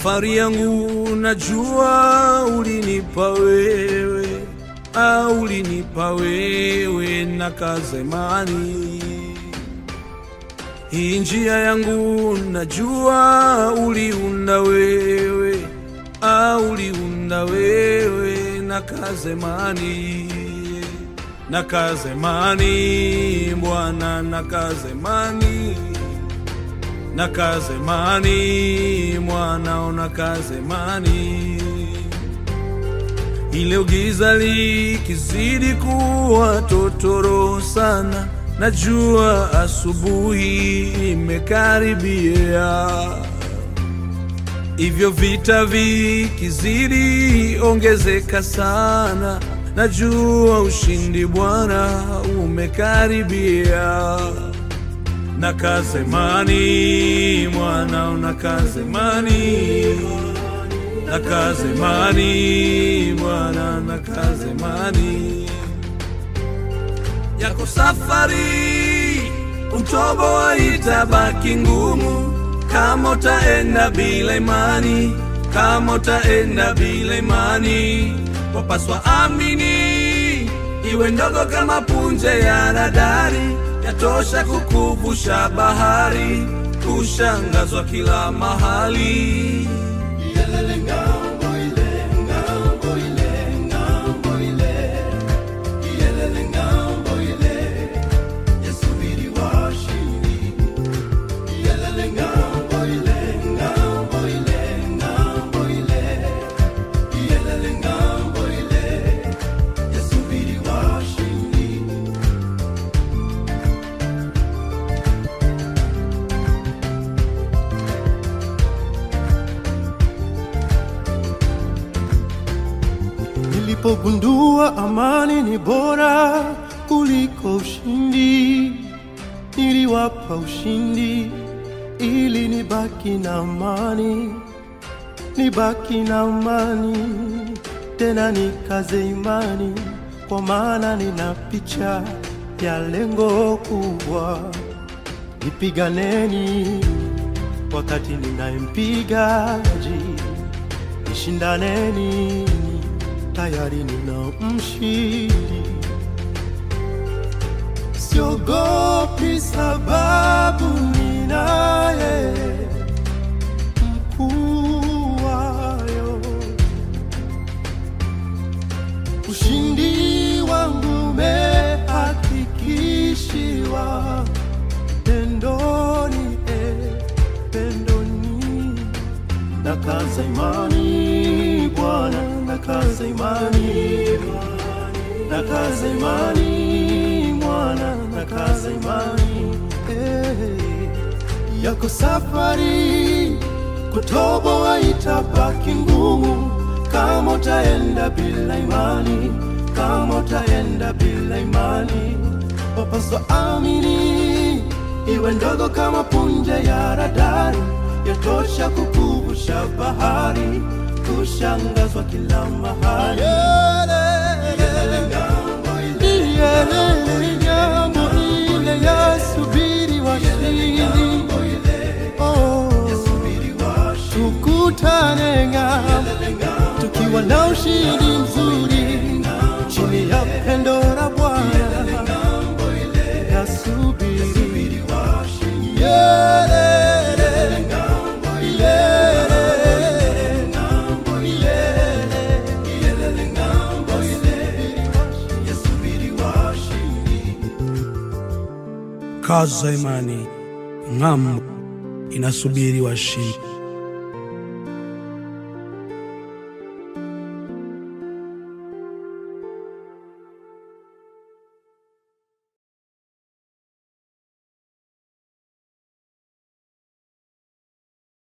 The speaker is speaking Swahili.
Safari yangu najua ulinipa wewe, au ulinipa wewe na kazemani. Hii njia yangu najua uliunda wewe, au uliunda wewe na kazemani, na kazemani Bwana, na kazemani na kazemani mwanao na kazemani ile giza likizidi kuwa totoro sana najua asubuhi imekaribia hivyo vita vikizidi ongezeka sana najua ushindi bwana umekaribia na kazemani mwanao na kazemani na kazemani mwana na kazemani yako safari utobo itabaki ngumu kama utaenda bila imani kama utaenda bila imani wapaswa amini iwe ndogo kama punje ya radari yatosha kukuvusha bahari kushangazwa kila mahali Yelele ngambo ile, ngambo ile, ngambo ile. Yelele ngambo ile, yasubiri washindi. Yelele ngambo ile, ngambo ile, ngambo ile. Yelele ngambo ile, yasubiri washindi. Nilipogundua amani ni bora kuliko ushindi, niliwapa ushindi ili nibaki na amani, nibaki na amani, tena nikaze imani, kwa maana nina picha ya lengo kubwa. Nipiganeni wakati ninayempigaji, nishindaneni tayari nina mshindi. Siogopi sababu ninaye mkuu wayo. Ushindi wangu umehakikishiwa pendoni, eh, pendoni na kaza imani Bwana, na kaza imani na kaza imani Bwana, na kaza imani eh, yako safari kutoboa itabaki ngumu kama utaenda bila imani, kama utaenda bila imani, wapaswa amini iwe ndogo kama punje ya radari, yatosha kukuvusha bahari, kushangazwa kila mahali. Yelele ngambo ile, Yelele jambo ile yasubiri washindi, ngambo ile, oh, yasubiri washindi. tukutane ng'ambo Yelele ngambo tukiwa na ushindi mzuri chini ya pendo la Bwana ngambo ile, yasubiri yasubiri washindi. Yelele, Ngambo ile, yelele, ngambo ile, yelele ngambo ile, yasubiri washindi. kaza imani ng'ambo inasubiri washindi